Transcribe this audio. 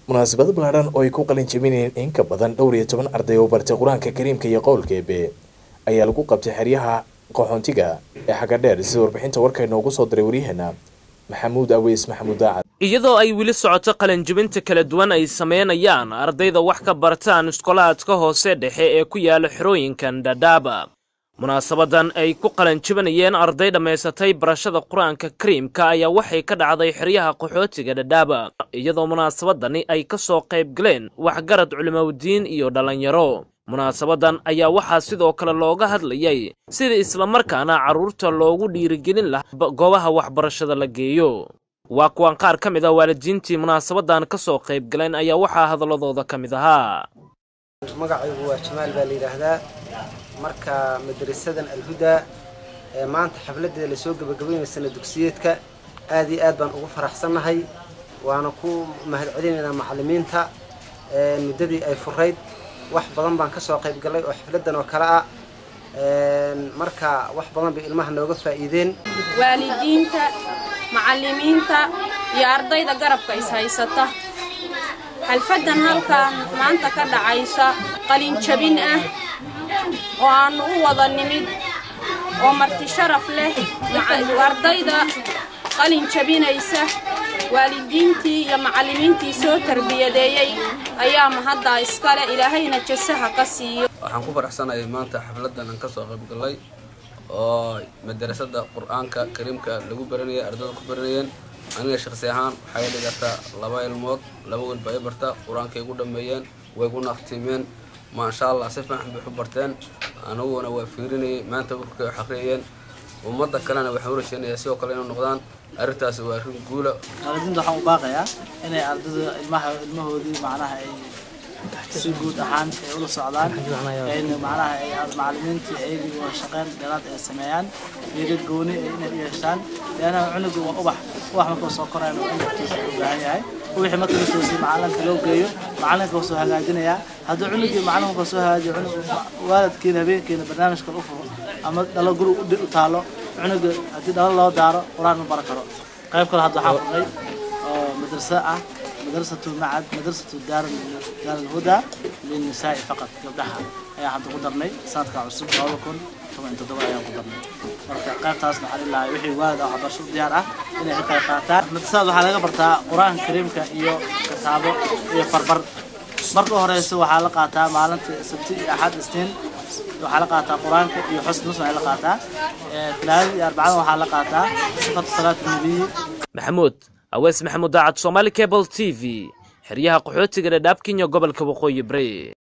munaasabado ballaadhan oo ay ku qalin jebinayeen in ka badan dhowr iyo toban arday oo bartay qur-aanka kariimka iyo qowlka eebe ayaa lagu qabtay xeryaha qaxoontiga ee xagga dheer sida warbixinta warka inoogu soo diray waryaheena maxamuud aweys maxamuud daacad iyadoo ay weli socoto qalinjibinta kala duwan ay sameynayaan ardayda wax ka bartaan iskolaadka hoose dhexe ee ku yaala xerooyinkan dhadhaaba munaasabadan ay ku qalanjibinayeen arday dhammaysatay barashada qur-aanka kariimka ayaa waxay ka dhacday xeryaha qaxootiga dhadhaaba iyadoo munaasabadani ay ka soo qayb galeen waxgarad culimowdiin iyo dhallinyaro munaasabadan ayaa waxaa sidoo kale looga hadlayay sida islamarkaana carruurta loogu dhiirigelin lahaa goobaha waxbarashada la geeyo waa kuwan qaar ka mid ah waalidiintii munaasabadan ka soo qayb galeen ayaa waxaa hadalladooda ka mid ahaa magacaygu waa jamaal baa la yidhaahdaa marka madrasadan alhudaa ee maanta xafladeeda lasoo gebagabaynay sana dugsiyeedka aad iyo aad baan ugu faraxsannahay waana ku mahadcelinaynaa macallimiinta muddadii ay furayd wax badan baan ka soo qayb gallay oo xafladan oo kale ah marka wax badan bay ilmaha nooga faa'iideen waalidiinta macallimiinta iyo ardayda garabka is haysata xalfadan halkan maanta ka dhacaysa qalinjabin ah oo aannu u wada nimid oo marti sharaf leh ardayda qalin jabinaysa waalidiintii iyo macallimiintii soo tarbiyadeeyey ayaa mahaddaa iskale ilaahayna jasaha ka siiyo waxaan ku faraxsanahay maanta xafladan aan ka soo qayb gallay oo madarasada qur-aanka kariimka lagu baranayay ardayda ku baranayeen aniga shaksi ahaan waxay dhigataa laba ilmood laba welba ay barta qur-aankay gu dhammeeyeen way gu naqtimeen maasha allah si fiican bay u barteen aniguna waa fiirinayay maanta warkay wax akhriyayeen ummadda kalena waxaan u rajeynayaa sidoo kale inay noqdaan arrintaasi waa arrin guula waalidiinta waxaan u baaqayaa inay ardada ilmaha ilmahoodii macnaha ay si guud ahaan ay ula socdaan in macnaha ay macallimiintii ayagii waa shaqeyn dheeraad ay sameeyaan fiiro gooni ay inay u yeeshaan leanna cunugu waa ubax ubax markuu soo korayna waa cunugtiisa u baahan yahay wixii marka la toosiyay macalinka loo geeyo macalinka waa soo hagaajinayaa hadduu cunugii macalinka soo hagaajiyo cunug waalidkiina habeenkiina barnaamijka u furo ama dhalo guri u taalo cunuga haddii dhalo loo daaro qur-aan ma baran karo qayb kale hadda waxaan furnay oo madrasa ah madrasatu macad madrasatu daar daar alhuda lilnisaa'i faqad gabdhaha ayaa hadda ku darnay sanadka cusub labada kun toban iyo toddoba ayaan ku darnay marka qaybtaasna waxaan ilahay wixii waalid ah waxbarasho u diyaar ah inay ka qayb qaataan madrasada waxaa laga bartaa qur-aanka kariimka iyo kitaabo iyo farbar marka horeysa waxaa la qaataa maalinta sabti iyo axad isniin waxaa la qaataa qur-aanka iyo xusn nusna ay la qaataa talaadada iyo arbacada waxaa la qaataa sifatu salaat nabiyi maxamuud awees maxamuud daacad soomaali cable t v xeryaha qaxootiga dhadhaab kenya gobolka waqooyi bari